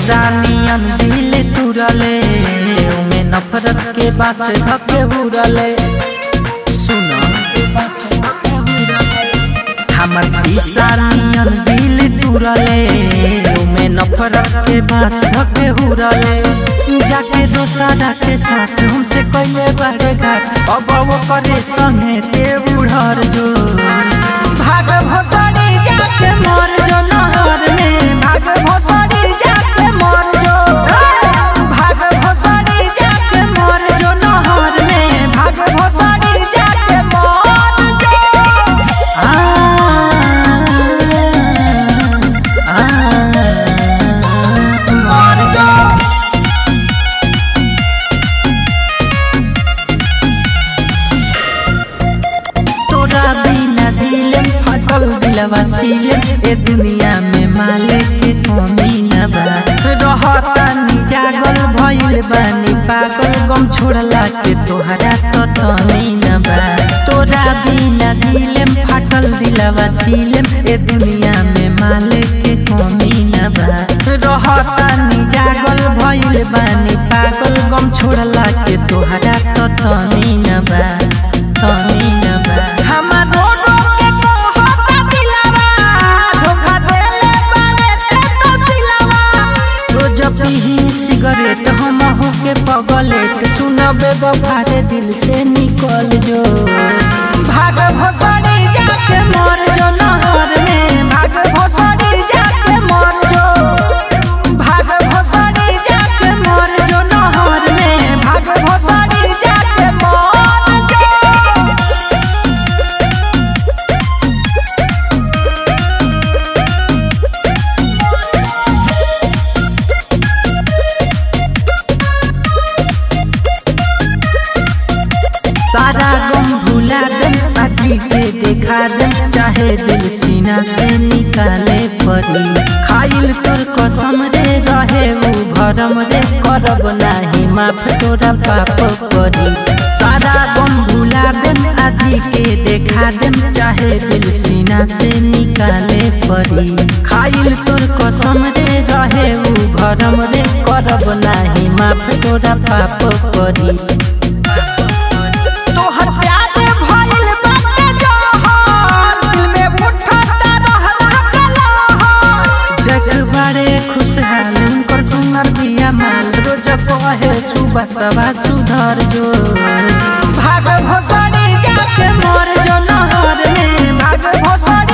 शीशा नियन दिल तुरले उमे नफरत के बास धके हुरले सुनो हमर शीशा नियन दिल तुरले उमे नफरत के बास धके हुरले जाके दोसरा के साथ हमसे कइले बड़े घाट अब वो करे संगे ते उड़र जो भाग भोसड़ी जाके मर जो नहर में भाग भोसड़ी जाके मर जो भाग भोसड़ी जाके मर जो नहर में भाग भोसड़ी जाके मर जो आ आ मर जो तोरा बिना दिलम फटल दिलवा सीलम ए दुनिया में माले के कमी न बा रहता नी जागल भइल बानी पागल गम छोड़ला के तोहरा तो तनी न बा तोरा बिना दिलम फटल दिलवा सीलम ए दुनिया में माले के कमी न बा रहता नी जागल भइल बानी पागल गम छोड़ला के तोहरा तो तनी न बा तनी न बा हमर रोडो के कहता दिलवा धोखा देले बारे ते तो सिलवा रोज पीही सिगरेट हम हो के पगलेट सुनबे बफारे दिल से निकल जो भाग भोसड़ी जाके मर जो नहर में भाग भोसड़ी जाके मर जो भाग भोसड़ी जाके मर जो नहर में भाग भोसड़ी जाके मर जो सारा गम भुला दम आजी के देखा दम चाहे दिल सीना से निकाले परी खाइल तोर कसम रे रहे उ भरम रे करब नाही माफ तोरा पाप परी सारा गम भुला दम आजी के देखा दम चाहे दिल सीना से निकाले परी खाइल तोर कसम रे रहे उ भरम रे करब नाही माफ तोरा पाप परी तोहर प्यार भइल बाटे जहर दिल में उठता रहला कलहर जग बड़े खुशहाल उनकर सुनर बिया माल रोज कहे सुबह सवा सुधर जो भाग भोसड़ी जाके मर जो नहर में भाग भोसड़ी